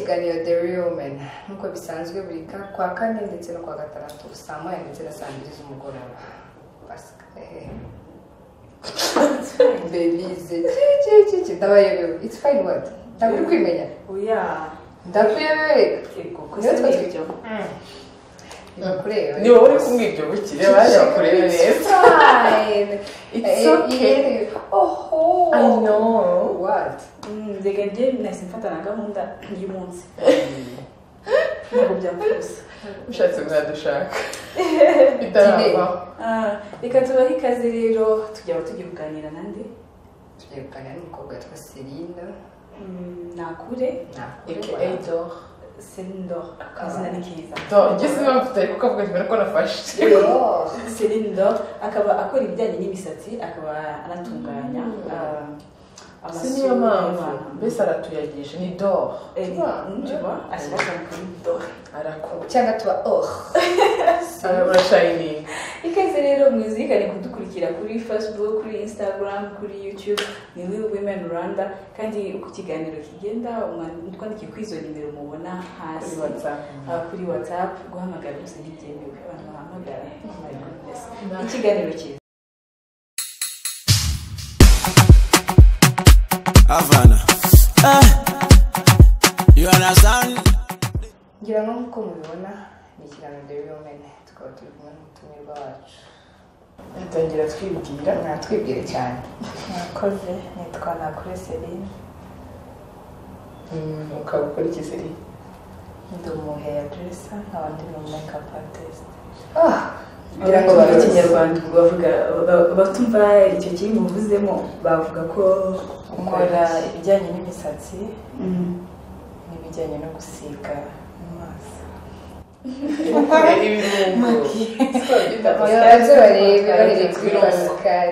periyoderium nk'uko bisanzwe buri kwa kane ndetse no kuwa gatandatu saa moya ndetse na saa mbiri z'umugoroba pasika bebize kikikiki ndabayobewe it's fine word ntabwo uri kwimenya oya ndakuyobewe yego Niyo twazi- ntibakureba gusa ni ibyo ni wowe uri kumwe ibyo bukire baje bakurebe neza fine It's Eh, okay. yewe. oho I know what Mm, reka njye nahise mfata na gahunda y'umunsi ntabwo byapfuza ushatse mwadushaka itaravaho Ah, reka tubahe ikaze rero tujya aho tugiye kuganira nande tugiye kuganira n'umukobwa witwa Celine nakure aka dor selindo akazina ni keza dor igeze impamvu tutari kukavuga cyane ko nafashe Yo. selindo akaba akora ibijyanye n'imisatsi akaba anatunganya Mm. ah, si niyo amasura mpamvu y'abana. mbese aratuyagisha ni dor Eh, ni- njywa ashyira akantu k'urudodo. arakora cyangwa tuba oh arashayininga ikaze rero mwizirikane kudukurikira kuri facebook kuri instagram kuri youtube ni we women rwanda kandi uko ikiganiro kigenda twandike kuri izo nimero mubona hasi kuri whatsapp Ah, kuri whatsapp guhamagara gusa ntibyemewe abantu bahamagara my goodness. ikiganiro cyiza Havana. Eh, you understand? ngira ngo nk'uko mubibona ni ikiganiro The Real Men tukaba turi kumwe n'umutumirwa wacu dutangira twibwira mwatwibwire cyane mwakoze nitwa nakure serine Mm, ukaba ukora ikizeri ndi umuheya deresa nkaba ndi mu makeup artist Ah, ngira ngo abatumva baruzi. ikinyarwanda bavuga ba- batumva icyo kiri buvuzemo bavuga ko nkora ibijyanye n'imisatsi n'ibijyanye no gusiga mu maso ibirungo Iyo Pascal, baze barebe Pascal, barebe kuri Pascal. pascal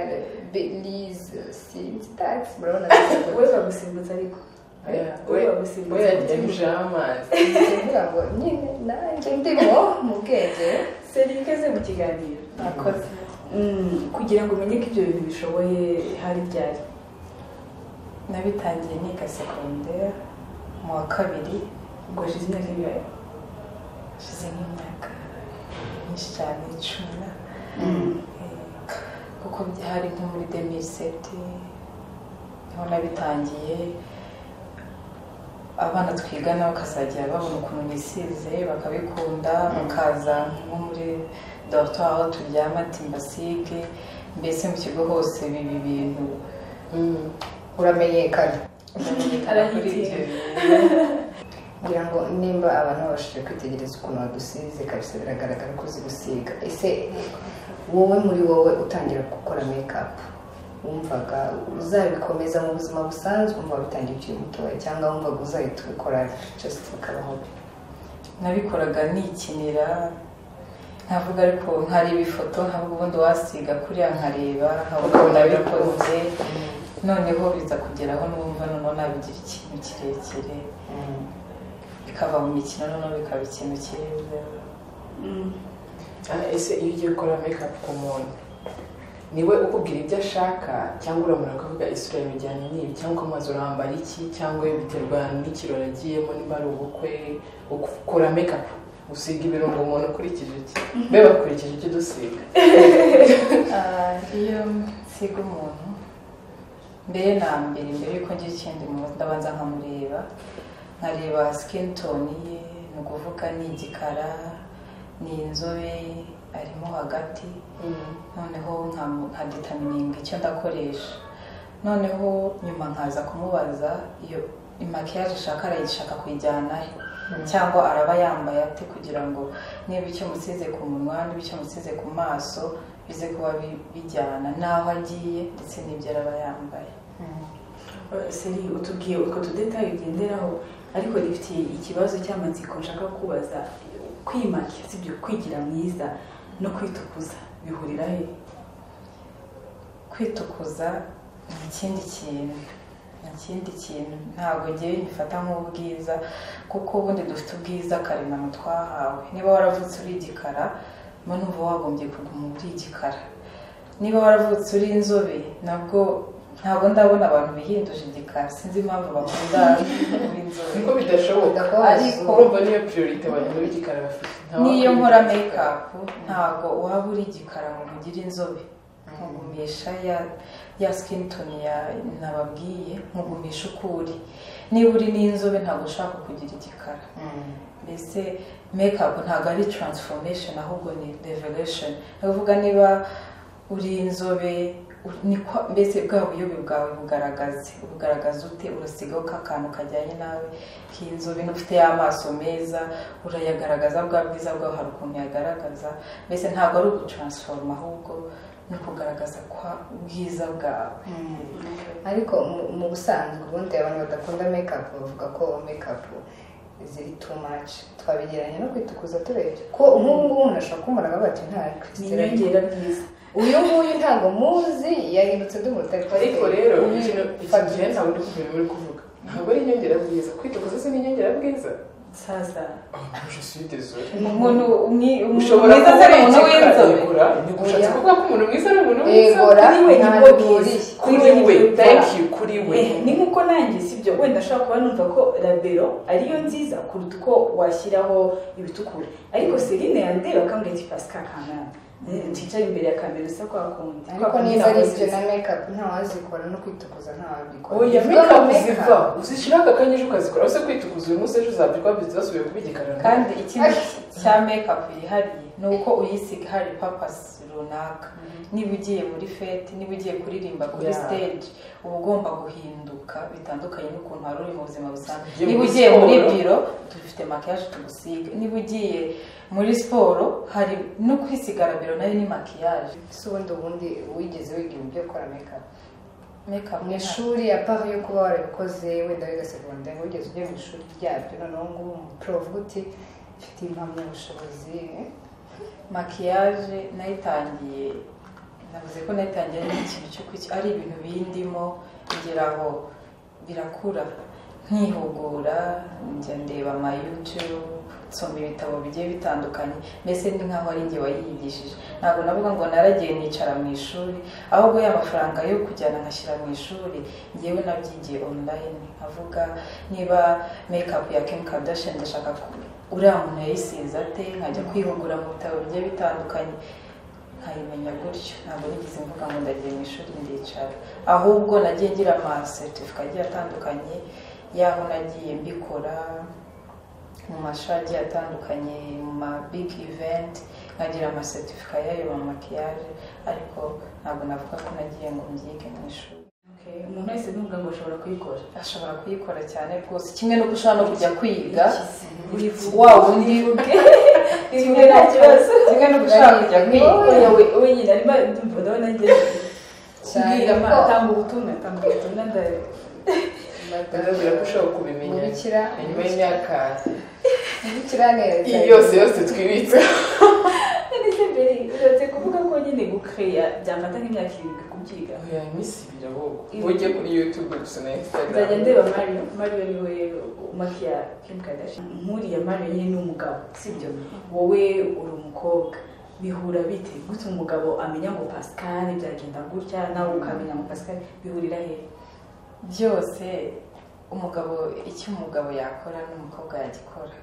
belize sinzi tagisi murabona neza we bagusimbutse ariko Yeah. we we bagusimbutse yagiye gushiraho amazi kugira ngo nyine nanjye ndimo mu bwenge seri ikaze mu kiganiro akoze Mm, kugira ngo umenye ko ibyo bintu bishoboye hari byari nabitangiye niga segonderi mu wa kabiri ubwo hashize imyaka ibiri hashize nk'imyaka myinshi cyane icumi na- Eh, kuko byari nko muri demiriseti niho nabitangiye abana twigana bakazajya babona ukuntu bisize bakabikunda bakaza nko muri dorotwari aho turyama timbasige mbese mu kigo hose biba ibintu uramenyekana ndamenyekana kuri ibyo bintu ngira ngo nimba abantu babashije kwitegereza ukuntu badusize kabisa biragaragara ko uzi gusiga ese wowe muri wowe utangira gukora mekapu wumvaga uzabikomeza mu buzima busanzwe wumva bitangiye ukiri mutoya cyangwa wumvaga uzahita ubikora just bikabaho nabikoraga nikinira nkavuga ariko nkareba ifoto nkavuga ubundi wasiga kuriya nkareba nkavuga ubu nabikoze noneho biza kugeraho n'umva noneho nabigira ikintu kirekire bikava mu mikino noneho bikaba ikintu cyiza Ah, ese iyo ugiye gukora make ku muntu niwe ukubwira ibyo ashaka cyangwa uramura ukavuga isura yawe bijyanye n'ibi cyangwa ukamubaza urambara iki cyangwa biterwa n'ikirori agiyemo niba ari ubukwe ukora make usiga ibirungo umuntu ukurikije iki mbe bakurikije icyo dusiga Ah, iyo nsiga umuntu mbere na mbere mbere yuko ngira ikindi mu ndabanza nkamureba nkareba sikini toni ye ni ukuvuga ni igikara ni inzobe arimo hagati noneho nka- nkadetamininga icyo ndakoresha noneho nyuma nkaza kumubaza iyo imakiyaje ashaka arayishaka kuyijyana he cyangwa araba yambaye ate kugira ngo niba icyo musize ku munwa niba icyo musize ku maso bize kuba bi- bijyana n'aho agiye ndetse n'ibyo araba yambaye seri utubwiye utwo tudetaye ugenderaho ariko rifite ikibazo cy'amatsiko nshaka kubaza kwimakira si ibyo kwigira mwiza no kwitukuza bihurira he kwitukuza ni ikindi kintu ni ikindi kintu ntabwo ngewe ngifata nk'ubwiza kuko ubundi dufite ubwiza karemano twahawe niba waravutse uri igikara mba numva wagombye kuguma uri igikara niba waravutse uri inzobe nabwo ntabwo ndabona abantu bihinduje igikara sinzi impamvu bakunda kuba inzobe niko bidashoboka Ndakora ariko wazungu. urumva niyo priorite abantu b'igikara bafite Nta n'iyo wakwirinda nkora igikara. mekapu ntabwo waba uri igikara ngo mugire inzobe nkugumisha ya ya sikini toni ya nababwiye nkugumisha uko uri niba uri n'inzobe ntabwo ushaka kugira igikara mbese mekapu ntabwo ari taransifomesheni ahubwo ni revelation ni ukuvuga niba uri inzobe u- niko mbese bwa buyobe bwawe bugaragaze bugaragaza ute urasigaho ka kantu kajyanye nawe k'inzobe n'ufite y'amaso meza urayagaragaza bwa bwiza bwawe hari ukuntu yagaragaza mbese ntabwo ari ugutaransiforoma ahubwo ni ukugaragaza kwa bwiza bwawe ariko mu- mu busanzwe ubundi abantu badakunda mekapu bavuga ko mekapu ziri too much twabigereranya no kwitukuza turebye ko nk'ubu ngubu umuntu ashobora kumara bati nta ni kirisitira inyongera byiza uyu nguyu ntabwo muzi yahindutse dumuta ariko rero ikintu ikintu gihe ntabwo ndi kumenya uri kuvuga ntabwo ari inyongerabwiza kwitukuza si n'inyongerabwiza nsaza je suis désolé umuntu umwi- umuntu ushobora mwiza kuba atari ari umuntu w'inzobe igikara ntikushatse kuvuga ko umuntu mwiza ari umuntu mwiza Egora kuri we nta nibwo duhuriye bwiza. kuri we thank you kuri we Eh, ni nk'uko nanjye sibyo wenda ashobora kuba numva ko rabero ariyo nziza kuruta uko washyiraho ibitukura ariko serine yandeba akambwira ati pasika kanana nticare imbere ya kamera usa kwa kundi ariko niba ari ibyo na mekapu ntawazikora no kwitukuza ntawabikora oya Bivuga ngo meka uziva makeup. uzishyiraho aka kanyije ukazikora ese kwitukuza uyu munsi ejo uzabyuka wabyutse wasubiye kuba igikara kandi ikindi cya mekapu yihariye ni uko uyisiga hari papasi runaka niba ugiye muri fete niba ugiye kuririmba kuri Yeah. stage uba ugomba guhinduka bitandukanye n'ukuntu wari uri mu buzima busanzwe Ugiye muri niba ugiye muri siporo. biro dufite makiyaje tugusiga niba ugiye muri siporo hari no kwisigara biro nayo ni makiyaje ese ubundi ubundi wigeze wiga ibintu byo gukora mekapu mekapu mu ni ishuri apart yo kuba warabikoze wenda wiga segonderi wigeze ujya mu ishuri ryabyo noneho ngubu umuprovu uti mfite impamyabushobozi eh? makiyaje nayitangiye navuze ko nayitangiye ari ikintu cyo kuki ari ibintu bindimo kugera aho birakura nkihugura njya ndeba ama YouTube nsoma ibitabo bigiye bitandukanye mbese ni nkaho ari njye wayigishije ntabwo navuga ngo naragiye nicara mu ishuri ahubwo ya mafaranga yo kujyana nkashyira mu ishuri ngewe nabyigiye online nkavuga niba makeup ya Kim Kardashian ndashaka ku- uriya muntu yayisize ate nkajya kwihugura mu bitabo bigiye bitandukanye nkayimenya gutyo ntabwo nigeze mvuga ngo ndagiye mu ishuri ndicara ahubwo nagiye ngira amaseretifika agiye atandukanye y'aho nagiye mbikora mu mashuri agiye atandukanye mu ma big event nkagira amaseretifika y'ayo ma makiyaje ariko ntabwo navuga ko nagiye ngo mbyige mu ishuri Okay, umuntu wese numva ngo ashobora kuyikora ashobora kuyikora cyane rwose kimwe no gushobora no kujya kwiga Wifuza. wa wundi kimwe nta kibazo. kimwe no gushaka kujya kwiga Oya, we- we nyine arimo ndumva ndabona njye Cyane kubwira ko- atanga ubutumwa atanga ubutumwa nda- ndabwira ko ushobora kubimenya Mubikira. inyuma y'imyaka ntibikira neza iyi yose yose twibitse Nanditse mbere uretse kuvuga ko nyine gukeya byamata nk'imyaka irindwi kubyiga oya iminsi ibiri ahubwo ujye kuri youtube gusa na nzajya instagram ndeba mariyo mariyo ni we umakiya kim kardashian nkuriya mariyo nyine ni umugabo sibyo wowe uri umukobwa bihura bite gutya umugabo amenya ngo pascal byagenda gutya nawe ukamenya ngo pascal bihurira he byose umugabo icyo umugabo yakora n'umukobwa yagikora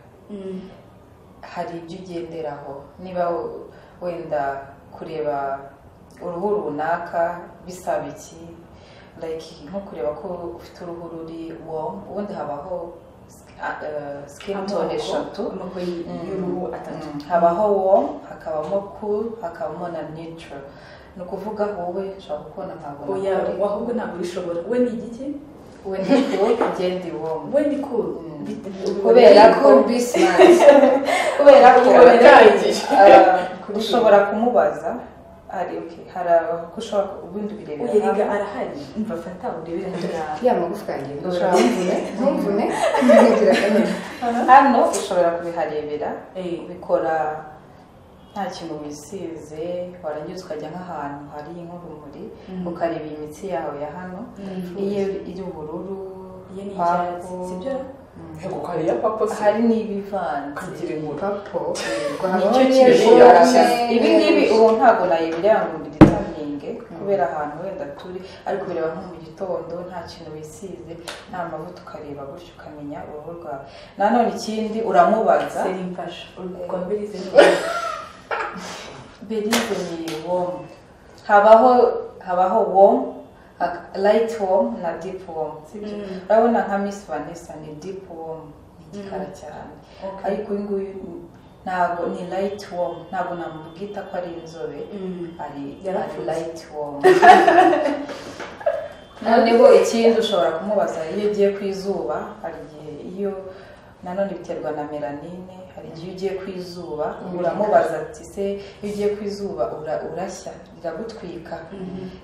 hari ibyo ugenderaho niba wo- wenda kureba uruhu runaka bisaba iki like nko kureba ko ufite uruhu ruri warm ubundi habaho skin tone eshatu amoko y'uruhu atatu Mm. habaho warm hakabamo cool hakabamo na neutral ni ukuvuga wowe nshobora kubona ntabwo oya nakora. ahubwo ntabwo ubishobora we ni igiki we ni cool ugenda warm we ni cool Mm. Bite- ubibona Kubera ari ko- cool. cool be smart kubera ko Biratangiye. Ah, ushobora kumubaza ari okay hari ko ushobora ubundi oya birebera erega hamwe. arahari umva fata urebere ahangaha ya magufwa yanjye ndora Ushaka. ntumvune ntumvune ntugira akanyenyeri hano ushobora kubiharebera Eh, ubikora nta kintu wisize warangiza ukajya nk'ahantu hari nk'urumuri Mm. ukareba iyi mitsi yawe ya hano iyo iri ubururu iyo ni papo, icyatsi sibyo ntabwo hari iya papa se hari n'ibivanze kagira inkuru papo Nicyo rwahabonye kintu kigaragaza. ibi ngibi ubu ntabwo nayibireba ngo mbiditaminge bwanjye kubera ahantu wenda turi ariko bireba nko mu gitondo nta kintu wisize nta mavuta ukareba gutyo ukamenya uruhu rwawe nanone ikindi uramubaza seri mfasha urwo mbirize believe ni warm habaho habaho warm hak- light warm na deep warm sibyo Mm. urabona nka miss vanessa ni deep warm ni igikara cyane Okay. ariko uyu nguyu ntabwo ni light warm ntabwo namubwita ko ari inzobe ari ari Yarapfutse. light warm noneho ikindi ushobora kumubaza iyo ugiye ku izuba hari igihe iyo nanone biterwa na melanine hari igihe ugiye ku izuba uramubaza ati se iyo ugiye ku izuba ura- urashya riragutwika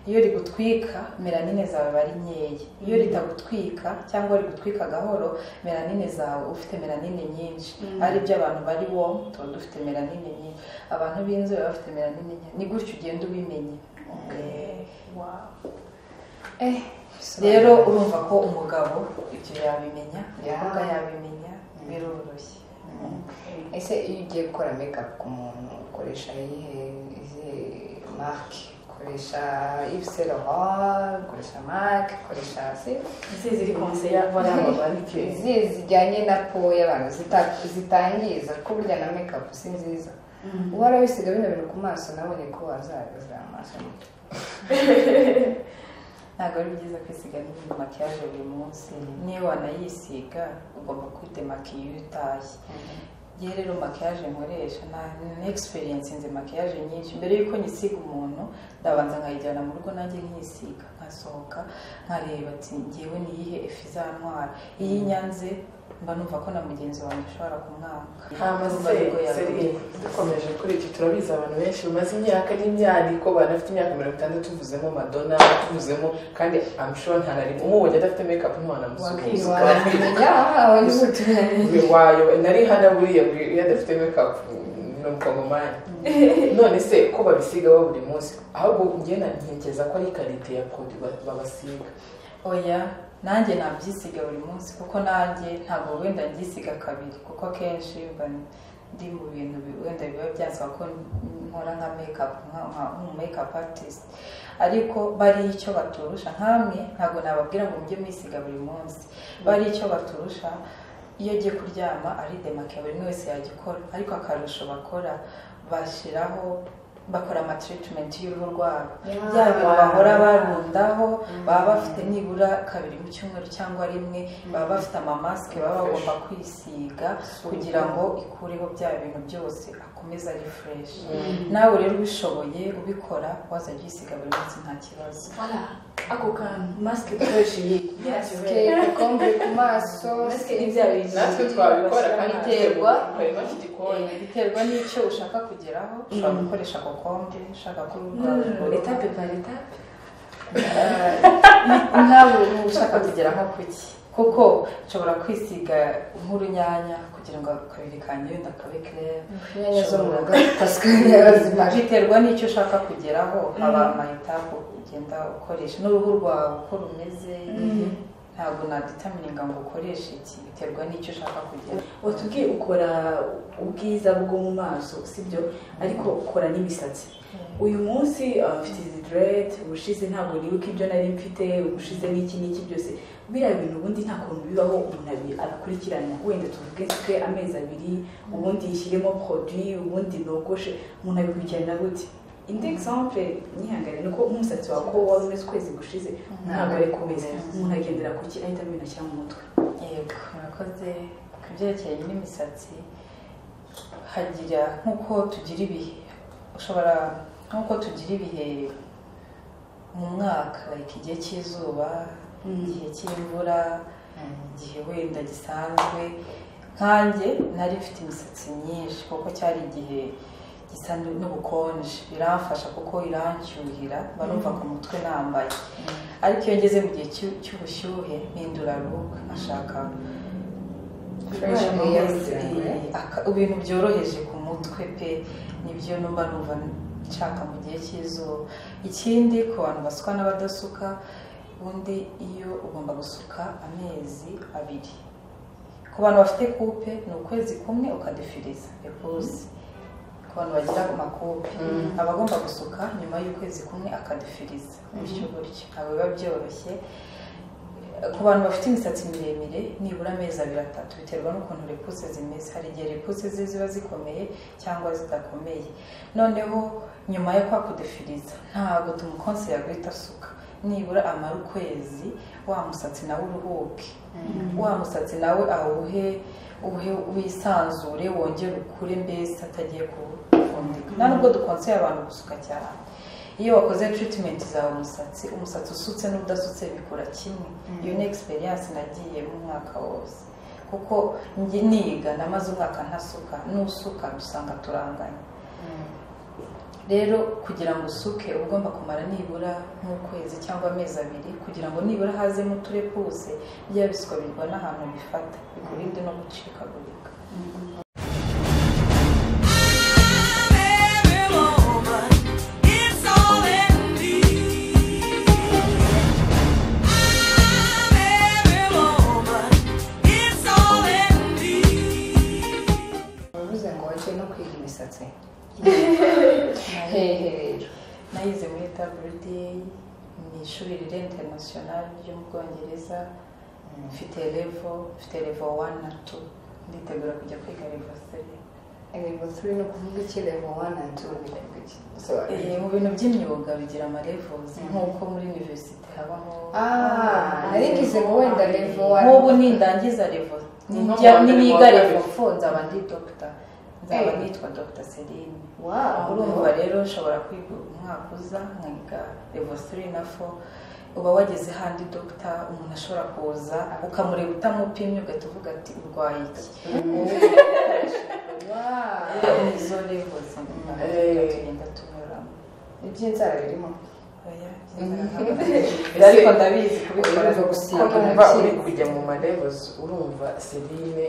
iyo rigutwika melanine zawe aba ari nkeya iyo ritagutwika cyangwa rigutwika gahoro melanine zawe ufite melanine nyinshi ari byo abantu bari wo tuba dufite melanine nyinshi abantu b'inzobe baba bafite melanine nke ni gutyo ugenda ubimenya Eh, rero urumva ko umugabo ibyo yabimenya umukobwa Yeah. yabimenya biroroshye ese iyo ugiye gukora makeup ku muntu ukoresha iyihe izihe marike ukoresha ibiserova ukoresha marike ukoresha se ese ziri konseya yavana amabarike izihe zijyanye na po y'abantu zita- zitangiza ko burya na makeup si nziza uwara wisiga bino bintu ku maso nabonye ko wazahagaze amaso ntabwo ari byiza kwisiga n'indi makiyaje buri munsi niyo wanayisiga ugomba kwidemakiya iyo utashye ngewe rero makiyaje nkoresha na ni egisperiyensi nzi makiyaje nyinshi mbere y'uko nyisiga umuntu ndabanza nkayijyana mu rugo nanjye nkisiga nkasohoka nkareba ati ngewe niyihe efu izantwara iyi nyanze mba numva ko na mugenzi wanjye ashobora kumwaka hama Urumva se nibwo yabimenya. seri dukomeje kuri iki turabizi abantu benshi bamaze imyaka n'imyandiko banafite imyaka mirongo itandatu tuvuzemo madonna tuvuzemo kandi amushora ntanarimo umubonye adafite mekapu ntiwanamusuhuza wamenya wabutumye wayo nari hano buriya buri- iyo adafite mekapu ni umukongomani none se ko babisigaho buri munsi ahubwo ngena ntekereza ko ari karite ya produit ba- babasiga oya nanjye nabyisiga buri munsi kuko nanjye ntabwo wenda byisiga kabiri kuko akenshi mba ndi mu bintu bi- wenda biba byasaba ko nkora nka mekapu nk'umu mekapu atisite ariko bari icyo baturusha nkamwe ntabwo nababwira ngo mujye mwisiga buri munsi bari icyo baturusha iyo agiye kuryama aridemake buri umwe wese yagikora ariko akarusho bakora bashyiraho bakora amatiritimenti y'uruhu rwabo bya bintu bahora barundaho baba bafite nibura kabiri mu cyumweru cyangwa rimwe baba bafite amamasike baba bagomba kwisiga kugira ngo ikureho bya bintu byose akomeze ari fureshi nawe rero ubishoboye ubikora waza byisiga buri munsi nta kibazo ako kantu masike dukoresheje masike ibikombe ku maso masike ni bya bintu natwe twabikora kandi Biterwa. harimo iki gikoni biterwa n'icyo ushaka kugeraho ushobora gukoresha kokombe ushaka ko uruhu rwawe ruhora- etape par etape nawe uba ushaka kugera nko kuki kuko nshobora kwisiga nk'urunyanya kugira ngo akabiri kanjye wenda kabe kerere inyanya zo mu rugo pasikaye bazimaje biterwa n'icyo ushaka kugeraho haba amayetapu ugenda ukoresha n'uruhu rwawe uko rumeze ntabwo naditamininga ngo ukoreshe iki biterwa n'icyo ushaka kugera watubwiye ukora ubwiza bwo mu maso sibyo ariko ukora n'imisatsi uyu munsi uh, mfite izi dread ubushize ntabwo nibuka ibyo nari mfite ubushize n'iki n'iki byose biriya bintu ubundi nta kuntu bibaho umuntu abi- abikurikirana wenda tuvuge twe amezi abiri ubundi yishyiremo produit ubundi nogoshe umuntu abikurikirana gute indi exemple nihangane ni uko nk'umusatsi wawe ko wari umeze ukwezi gushize ntabwo ari kumeze umuntu agendera kuki ahita abimena ashyira mu mutwe yego murakoze ku byerekeye n'imisatsi hagira nk'uko tugira ibihe ushobora nk'uko tugira ibihe mu mwaka like igihe cy'izuba igihe cy'imvura igihe wenda gisanzwe nkanjye nari mfite imisatsi myinshi kuko cyari igihe gisa n'ubukonje biramfasha kuko irancyuhira barumva ku mutwe nambaye ariko iyo ngeze mu gihe cy'u- cy'ubushyuhe mpindura ruhu nkashaka Fresh Kubera air amazi, kugira ngo- aka- ibintu byoroheje ku mutwe pe nibyo numva numva nshaka mu gihe cy'izuba ikindi ku bantu basuka n'abadasuka ubundi iyo ugomba gusuka amezi abiri ku bantu bafite kupe ni ukwezi kumwe ukadefiriza ekuzi ku abantu bagira amakupe aba agomba gusuka nyuma y'ukwezi kumwe akadefiriza bityo gutyo ntabwo biba byoroshye ku bantu bafite imisatsi miremire nibura amezi abiri atatu biterwa n'ukuntu rekuze zimeze hari igihe rekuze ze ziba zikomeye cyangwa zidakomeye noneho nyuma yo kwakudefiriza ntabwo tumukonse yaguhita asuka nibura amara ukwezi wa musatsi nawe uruhuke wa musatsi nawe awuhe uhe wisanzure wongere ukure mbese atagiye kuwufundika nta nubwo dukonseye abantu gusuka cyane iyo wakoze tiritimenti zawe umusatsi umusatsi usutse n'udasutse bikura kimwe iyo ni egisperiyanse nagiye mu mwaka wose kuko njye niga namaze umwaka ntasuka n'usuka dusanga turanganya rero kugira ngo usuke uba ugomba kumara nibura nk'ukwezi cyangwa amezi abiri kugira ngo nibura hazemo uturepuse byaba bisuka birwa n'ahantu bifata bikurinde no gucikagurika wavuze ngo wagiye no kwiga imisatsi Nayi- hehe rero nayize muri WDA ni ishuri riri interinasiyonari ryo mu bwongereza mfite revo mfite revo wani na tu nditegura kujya kwiga revo seri level three ni ukuvuga iki level one and two ni ukuvuga iki Sorry. Eh, mu bintu by'imyuga bigira amarevuzi nk'uko muri universite habamo ah narigize ngo wenda level one nk'ubu nindangiza revo Numva nijya niniga mbere, revo fo nzaba ndi dogita nzaba Eh. nitwa dogita serine wow urumva rero ushobora kwiga umwaka uza nkiga revo siri na fo uba wageze handi dogita umuntu ashobora kuza ukamureba utamupimye ugahita uvuga ati urwaye iki wow izo revo Eh. tugenda tunyuramo iby'inzara birimo Oya, byiza. ariko ndabizi kubikora Urumva gusiga urumva nta uri kindi. kujya mu marevuzi urumva serine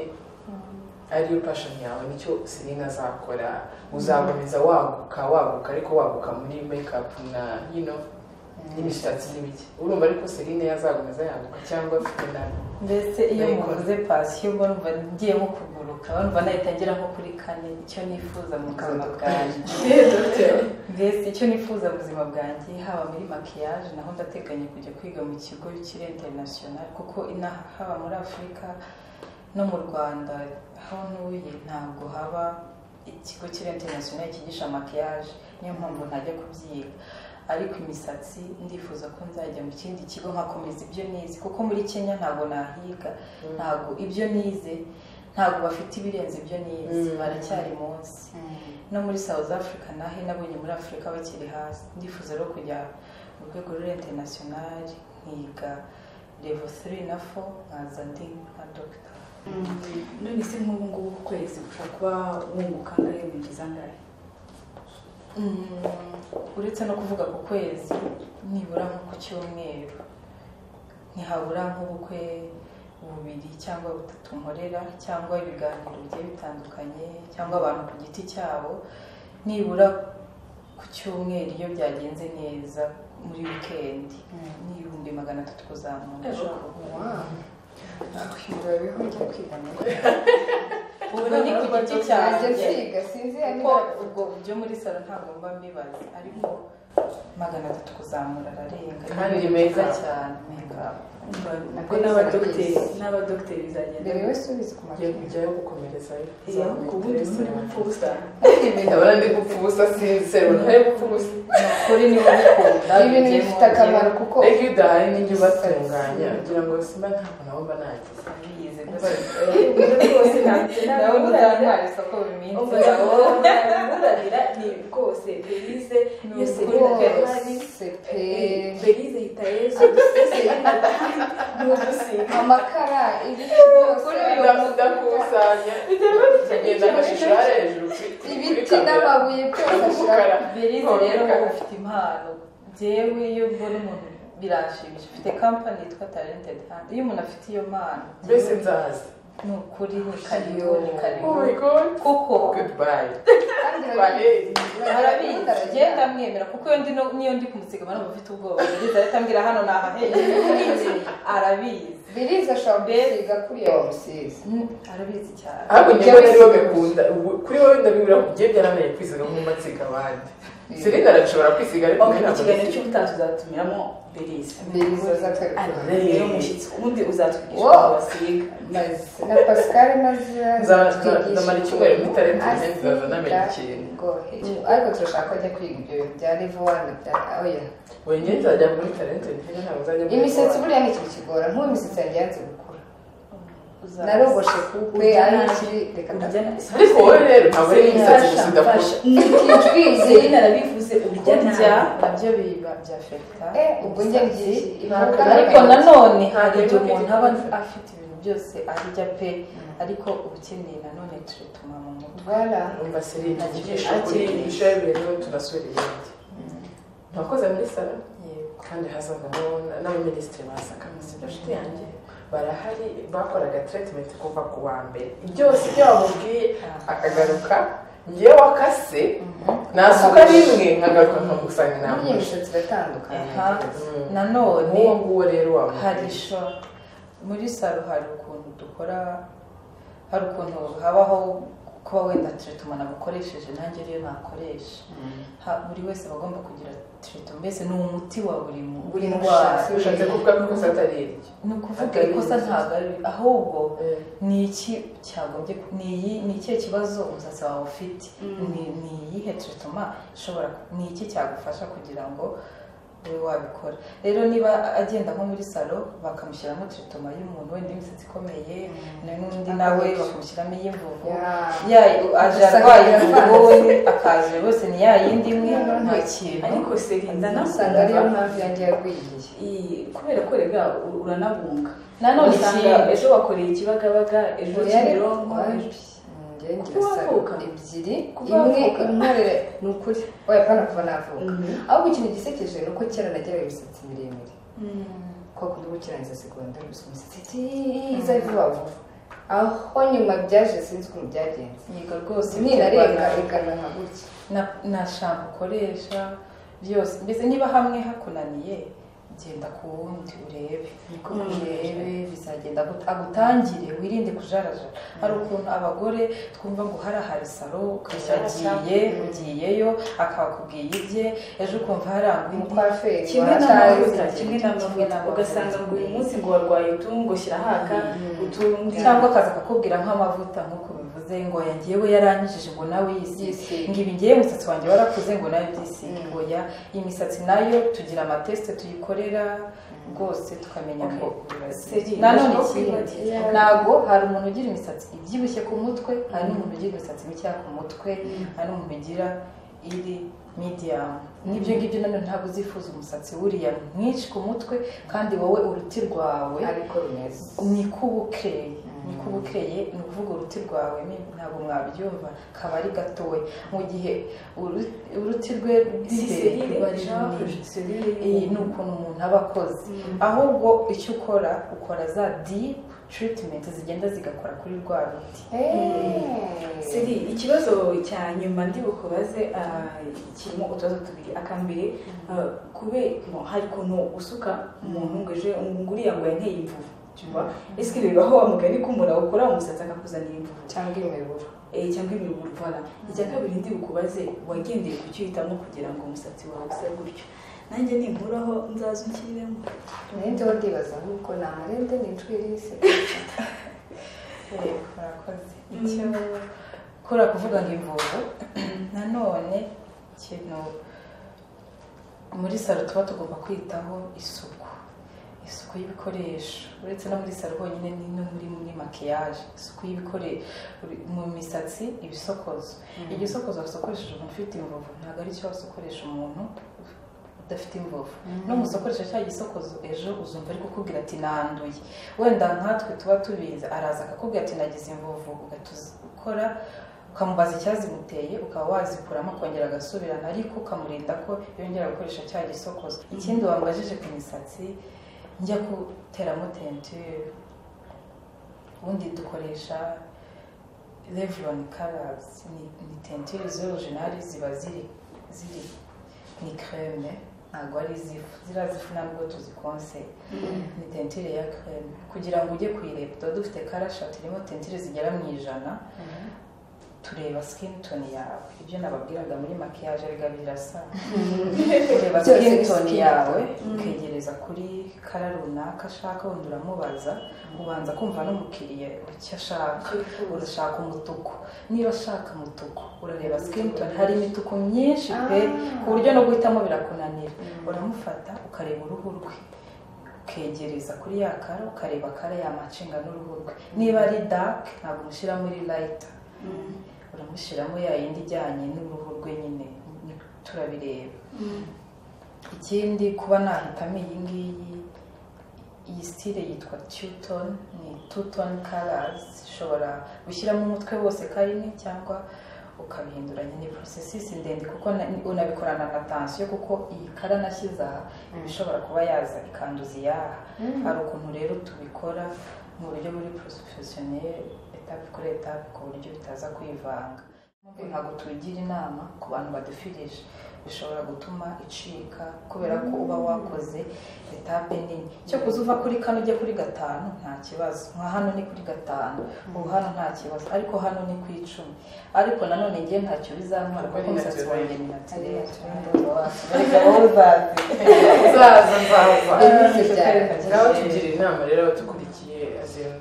ariyo pashoni yawe nicyo serine azakora uzakomeza waguka waguka ariko waguka muri mekapu na yino n'imisatsi n'ibiki urumva ariko serine yazakomeza yaguka cyangwa afite nabi mbese iyo Ndayikora. muvuze pasiyo mba numva ngiye nko kuguruka mba numva nahita ngera nko kuri kane icyo nifuza mu buzima bwanjye mbese icyo nifuza mu buzima bwanjye haba muri makiyaje naho ndateganya kujya kwiga mu kigo kiri interinasiyonari kuko inaha haba muri afurika no mu rwanda aho ntuye ntabwo haba ikigo kiri interinasiyonari cyigisha makiyaje niyo mpamvu ntajya kubyiga ariko imisatsi ndifuza ko nzajya mu kindi kigo nkakomeza ibyo nize kuko muri kenya ntabwo nahiga ntabwo ibyo nize ntabwo bafite ibirenze ibyo nize Mm. baracyari munsi no muri South Africa nahe nabonye muri Afurika bakiri hasi ndifuza rero kujya mu rwego ruri international nkiga level 3 na 4 nkaza ndi nka dogita none se nk'ubu ngubu ku kwezi ushobora kuba wunguka angahe winjiza angahe Mm, uretse no kuvuga ku kwezi nibura nko ku cyumweru ntihabura nk'ubukwe bubiri cyangwa butatu nkorera cyangwa ibiganiro bigiye bitandukanye cyangwa abantu ku giti cyabo nibura ku cyumweru iyo byagenze neza muri wikendi n'ibihumbi magana atatu kuzamura ushobora kuvuga wow bariho njya kwiga nawe ubwo ni ku giti nanjye cyanjye nsiga sinzira kuko niba ubwo byo muri salo ntabwo mba mbibaza ariko magana atatu kuzamura ararenga Kandi Ni meza. cyane mekapu ubwo n'abadogiteri n'abadogiteri bizagenda mbere wese ubizi ku yo mashuri kujyayo gukomerezayo Eh, ku bundi muri gupfa ubusa ndabona ndi gupfa ubusa sinisero ntari gupfa ubusa kuri niba bikunda ni ibintu bifite akamaro kuko ariko iyo udahari nijya ubatunganya kugira ngo simba ntabwo nabo mba nagize biyize rwose nawe uzantwara isoko buri minsi umuranira ni rwose belize iyo serina kandi rwose pe belize hita yesu ni ugusiga amakara ibiti byose ndakusanya kugenda amashusho ari hejuru kuri- kuri ibiti kamera n'amabuye byose ashaka y'umukara birize rero wowe ufite impano byewe iyo mbona umuntu biranshimisha ufite kampani yitwa talented hand iyo umuntu afite iyo mpano mbese nzaza ni ukuri ni kariyo ni kariyo oh my god kuko goodbye kandi Bareyi. barabizi barabinda ngenda mwemera kuko iyo ndi no- niyo ndi kumusiga abantu bafite ubwoba yagize ahita ambwira hano ni ahahehe arabizi biriza ashobora gusiga kuri iyo musizi Mm, arabizi cyane ahubwo njye mbona ariwe bikunda ubu- kuri wowe ndabibura ku gihe byarabaye kwisiga nk'umutsiga abandi serena arashobora kwisiga ariko ok njye mu ntabwo kiganiro nisiga. cy'ubutaha tuzatumiramo beriza biriza azatwereka ari rero umushyitsi ubundi uzatwigisha Wow. uko basiga maze na pascal maze Nza- azatwigisha nzamara icyumweru muri talent ukuntu ngenzi, nzaza namenya asiga ikintu. ngohe. ariko turashaka ko ajya kwiga ibyo bintu bya livuwana bya oya Oya, njye nzajya muri talente njye ntabwo nzajya muri imisatsi Vogue. buriya ni ikintu kigora nk'ubu imisatsi yanjye yanze gukura Uzaza. narogoshe kupe Urya ari nabi. ikiri reka Urya ndapfa nabi. ariko wowe rero ntabwo ari imisatsi gusa idakora Fasha, ikijwizi Selena arabivuze urya kurya nabi nabyo biba byafekita Eh, ubwo njye ngiye impanuka ariko nayo. nanone hari Ureba igihe ko umuntu ibyo aba kurya. afite ibintu byose arya pe ariko uba ukeneye nanone turituma mu mutwe Voilà. umva serena tugisha Ati- kuri ibishaya bireba tunasura ibindi mwakoze muri sara yego kandi hazavamo n'abaminisitiri ba saka basibashiti yanjye barahari bakoraga treatment kuva ku wa mbere byose ibyo bamubwiye akagaruka ngewe wakase nasuka rimwe nkagaruka nkagusangira Buriya namufashe imisatsi iratandukanye Aha. nanone nk'uwo nguwo rero hari wamufashe sho muri saro hari ukuntu dukora hari ukuntu habaho kuba wenda tiritumana nabukoresheje nanjye rero nakoresha Ha- buri wese aba agomba kugira tirito mbese ni umuti wa buri mu- Buri ndwara mushatsi. ushatse kuvuga ko ikosa atari iryo ni ukuvuga Atari ikosa imisatsi. ntabwo ari ahubwo Eh, ni iki cyagombye ku- ni iyi ni ikihe kibazo umusatsi wawe ufite ni ni iyihe tritoma ishobora ni iki cyagufasha kugira ngo ube wabikora rero niba agenda nko muri salo bakamushyiramo tritoma y'umuntu wenda imisatsi ikomeye n'undi nawe bakamushyiramo iy'imvuvu ya aje Gusa arwaye ngira imvuvu ngo- we akaje rwose ni ya yindi imwe nta kintu ariko Selena usanga ariyo nakumva mpamvu yanjye yarwiye iyi- kubera ko rega u- uranabunga nanone usanga ikindi ejo wakoreye ikibagabaga ejo kimironko ejo- njye ngira Kuba wavuka. saro ebyiri Kuba imwe wavuka. inkorere ni ukuri oya apana kuva navuka Mhm. ahubwo ikintu gisekeje ni uko kera nageraga imisatsi miremire kuko kundi gukirangiza segondari gusa imisatsi iza vuba vuba aho nyuma byaje sinzi ukuntu byagenze yiga rwose ninarenga igana nka gutya na na shampo ukoresha byose mbese niba hamwe hakunaniye genda ku wundi urebe niko urebe bizagenda agut- agutangire wirinde kujarajara hari ukuntu abagore twumva ngo hari ahari saro ugiye ugiyeyo akakubwiye ibye ejo ukumva harangwa umukwaferi kimwe n'amavuta watazi kimwe n'amavuta ugasanga ngo uyu munsi ngo warwaye utungo shyira haka utundi indi cyangwa akaza akakubwira nk'amavuta nk'uko bivuze ngo oya ngewe yaranyijije ngo nawe yisige Yisige. ngo ibi ngewe umusatsi wanjye warakuze ngo nawe byisige ngo ya imisatsi nayo tugira amatesite tuyikorera rwose tukamenya Okay. ngo Seri, nanone ndashaka ikindi kwibaza. ntabwo hari umuntu ugira imisatsi ibyibushye ku mutwe hari n'umuntu ugira imisatsi mikeya ku mutwe hari n'umuntu ugira iri mediyamu n'ibyo ngibyo nanone ntabwo uzifuza umusatsi wuriya mwinshi ku mutwe kandi wowe uruti rwawe ariko rumeze niko uba ukeye niko uba ukeye ni ukuvuga uruti rwawe ni- ntabwo mwabyumva kaba ari gatoya mu gihe uru- uruti rwe Si rw'imbere Selena ruba ari Jean, runini. Selena Iyi ni ukuntu umuntu aba akoze ahubwo icyo ukora ukora za dipu tiritimenti zigenda zigakora kuri rwa ruti Siri, ikibazo cya nyuma ndi bukubaze ah, kirimo utubazo tubiri akambere ah, kube mo, hari ukuntu usuka umuntu ngo ejo ngo uriya ngo yanteye imvuvu cyumva ese bibaho wa mugani ko umuntu awukora umusatsi akakuzanira imvuvu cyangwa imiburo Eh, cyangwa imiburo voilà icya kabiri ndi bukubaze wagendeye ku cyo uhitamo kugira ngo umusatsi wawe use gutyo nanjye ninkuraho nzaza unshyiremo nanjye wo ndibaza nk'uko ni amarende ni inshwiri y'isi Yego, murakoze icyo kora kuvuga ngo imvuvu nanone ikintu muri salo tuba tugomba kwitaho isuku isuku y'ibikoresho uretse no muri salo honyine ni no muri muri makiyaje isuku y'ibikoresho mu misatsi ibisokozo iryo sokozo wasokoresheje umuntu ufite imvuvu ntabwo ari cyo wasokoresha umuntu udafite imvuvu n'umusokoresha cya gisokozo ejo uzumva ari kukubwira ati nanduye wenda nkatwe tuba tubizi araza akakubwira ati nagize imvuvu ugatuzikora ukamubaza icyazimuteye ukaba wazikuramo akongera agasubirana ariko ukamurinda ko yongera gukoresha cya gisokozo ikindi wambajije ku misatsi njya guteramo tenture ubundi dukoresha Revlon colors ni, ni tenture z'orujinari ziba ziri ziri ni creme ntabwo ari izifu ziriya zifu ntabwo tuzikonse ni tentire ya kereme kugira ngo ujye kuyireba tuba dufite karashati irimo tentire zigera mu ijana tureba sikini toni yawe ibyo nababwiraga muri makiyaje biga birasa ureba Byose ni sikini toni skin. yawe ukegereza kuri kara runaka ashaka wenda uramubaza ubanza kumva n'umukiriya icyo ashaka urashaka umutuku niba ashaka umutuku urareba sikini toni hari imituku myinshi pe Ah. ku buryo no guhitamo birakunanira uramufata ukareba uruhu rwe ukegereza kuri ya kara ukareba kara yamacinga n'uruhu rwe niba ari dake ntabwo umushyira muri layita uramushyiramo ya yindi ijyanye n'uruhu rwe nyine ni- turabireba ikindi kuba nahitamo iyi ngiyi iyi sitire yitwa tutoni ni tutoni karazi ishobora gushyiramo umutwe wose karimo cyangwa ukabihindura nyine porosesisi ndende kuko na- unabikorana na tansiyo kuko iyi kara nashyize aha iba ishobora kuba yaza ikanduza iyaha hari ukuntu rero tubikora mu buryo buri porofesiyoneri etape kuri etape ku buryo bitaza kwivanga ntabwo tugira inama ku bantu badufirije bishobora gutuma icika kubera ko uba wakoze etape nini cyo kuza uva kuri kane ujya kuri gatanu nta kibazo nka hano ni kuri gatanu ubu hano nta kibazo ariko hano ni ku icumi ariko nanone njye ntacyo bizantwara Kuko kuko ni umusatsi naturel. wanjye Ari ni natirere naturel. ariko wowe uzaze uzaza nzaza Ibibazo byawe. nawe tugira inama rero abatukurikiye azima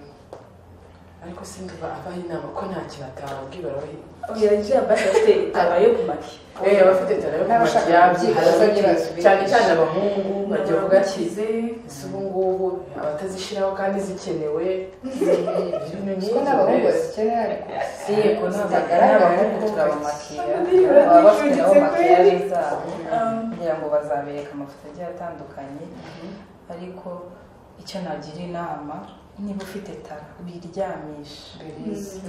ariko sinduba abaha inama ko nta kintu atababwira abaha oya njya basi bafite itaba yo kumaki Eh, abafite tara yo N'abashaka kumakiyaje kubyiga, bazabibaza ibigisha. cyane cyane abahungu bajya bavuga ati kize si ubu ngubu abatazishyiraho kandi zikenewe kuko n'abahungu bazikenera ariko si ko zitagaragara n'abahungu ariko turabamakira Ababyeyi baba bafite nabo barifuditse makiyaje kweri. zabo Um, kugira ngo bazabereke amafoto agiye atandukanye ariko icyo nagira inama niba ufite tara biryamisha birizi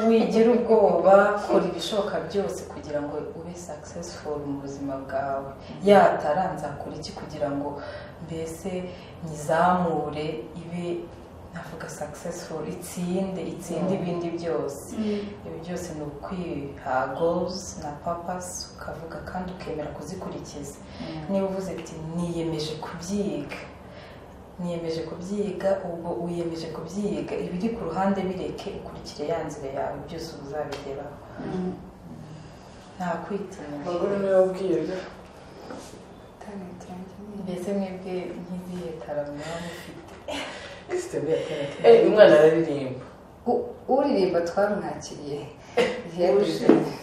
wigira ubwoba kora ibishoboka byose kugira ngo ube successful mu buzima bwawe yatara nzakora iki kugira ngo mbese nyizamure ibe navuga successful itsinde itsinde ibindi byose ibi byose ni ukwiha goals na papasi ukavuga kandi ukemera kuzikurikiza niba uvuze ati niyemeje kubyiga niyemeje kubyiga ubwo wiyemeje kubyiga ibiri ku ruhande bireke ukurikire ya nzira yawe byose uba uzabigeraho nta kwitinya umugore niwe wabwiye mbese mwebwe nk'izihe tara muba mufite Eh, umwana araririmba U- uririmba twarumwakiriye ihebuje rwose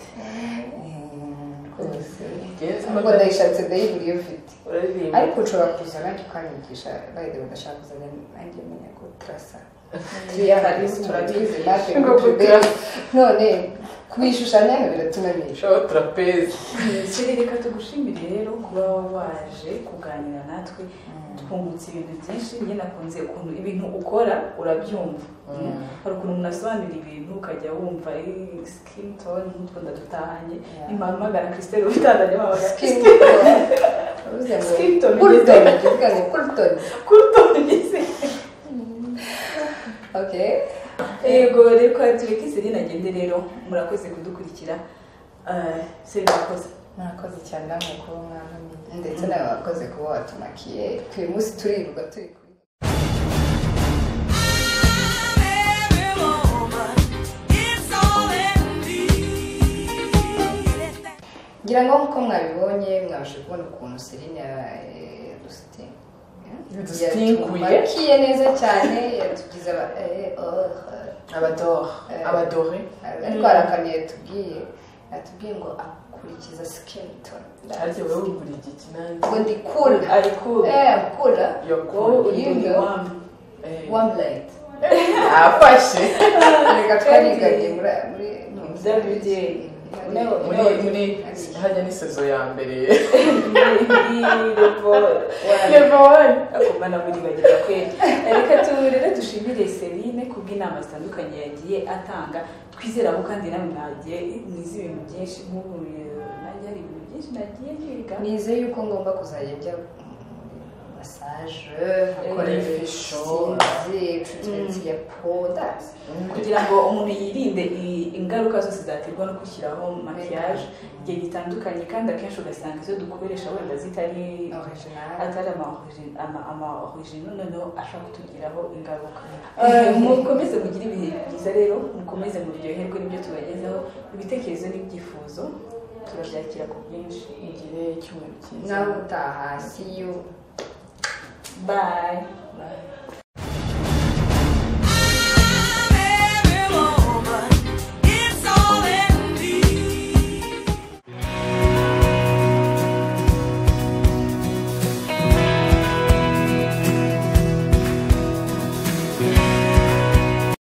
Yes, ubwo ndayishatse ndayiburiye ufite uraririmba ariko ushobora kuza nanjye ukanyigisha bayide udashaka kuzana nanjye menya ko turasa turatwize natwe Ngo ngo tudebe turasa. none kubishushanya biratunamisha shaho turapezi Siri reka tugushimire rero kuba waje kuganira natwe twungutse ibintu byinshi njye nakunze ukuntu ibintu ukora urabyumva hari ukuntu umuntu asobanura ibintu ukajya wumva sikini toni nk'utwo ndatutahanye Yeah. nimpamagara krisiteri ubitandanye mpamagara skin uvuze ngo Skin tone. kurutoni tuvuga ngo kurutoni kuri toni ngeze okay yego rero ko tureke Siri nagende rero murakoze kudukurikira Ah, Siri murakoze mwakoze cyane namwe kuba mwamenye ndetse nawe wakoze kuba watumakiye uyu munsi turirirwa turi kuri ngira ngo nk'uko mwabibonye mwabashe kubona ukuntu serine Yadusitinguye. yatumakiye neza cyane yatugize aba eh, oh, abadore Eh. abadore ariko hari akantu yatubwiye yatubwiye ngo akurikiza sikini toni arya wowe wumvira igiki nanjye ngo ndi kula ariko eh kula wowe uri You know. wami one light afashe reka twariganye muri muri muri WDA. No. Hari- muri muri hajya ni sezo ya mbere level one level akoma namulibagira kweli reka tu rero dushimire serine kubw'inama zitandukanye yagiye atanga twizera ko kandi nawe mwagiye mwize ibintu byinshi nk'ubu eh, nanjye hari ibintu byinshi nagiye niga nizeye yuko ngomba kuzajya njya muri massage Akora akora ifisho. isinzi ya poda kugira ngo umuntu yirinde i- ingaruka zose zaterwa no gushyiraho makiyaje igihe gitandukanye kandi akenshi ugasanga izo dukoresha wenda zitari original atari ama- ama- amaorijino noneho ashobora kutugiraho ingaruka Eh, mukomeze mugire ibihe byiza rero mukomeze muryoherwe n'ibyo tubagezeho ibitekerezo n'ibyifuzo turabyakira ku bwinshi Mugire icyumweru cyiza nawe utaha see you bayi Bye.